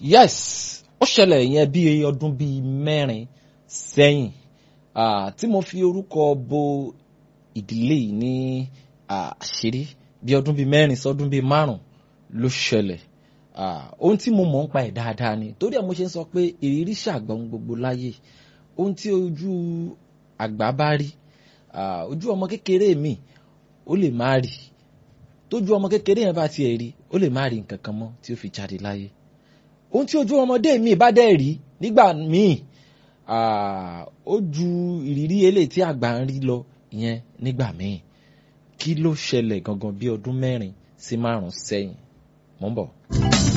yes ó ṣẹlẹ̀ yẹn bí ọdún bíi mẹ́rin sẹ́yìn ah, tí mo fi orúkọ bo ìdílé yìí ní àṣírí bí ọdún bíi mẹ́rin sọdún bíi márùn ló ṣẹlẹ̀ ah, ohun tí mo mọ̀ ń pa ẹ̀ dáadáa ni torí ẹ̀ mo ṣe ń sọ pé ìrírí ṣàgbọ́n gbogbo láyé ohun tí ojú àgbà bá rí ah, ojú ọmọ kékeré mi ó lè má rí tójú ọmọ kékeré yẹn bá tiẹ̀ rí ó lè má rí nǹkan kan mọ́ tí ó fi jáde láyé ohun tí ojú ọmọdé mi bá dẹ̀ rí nígbà míì ah, ó ju ìrírí eléyìí tí àgbà ń rí lọ ìyẹn nígbà míì kí ló ṣẹlẹ̀ gangan bí ọdún mẹ́rin sí márùn-ún sẹ́yìn mò ń bọ̀.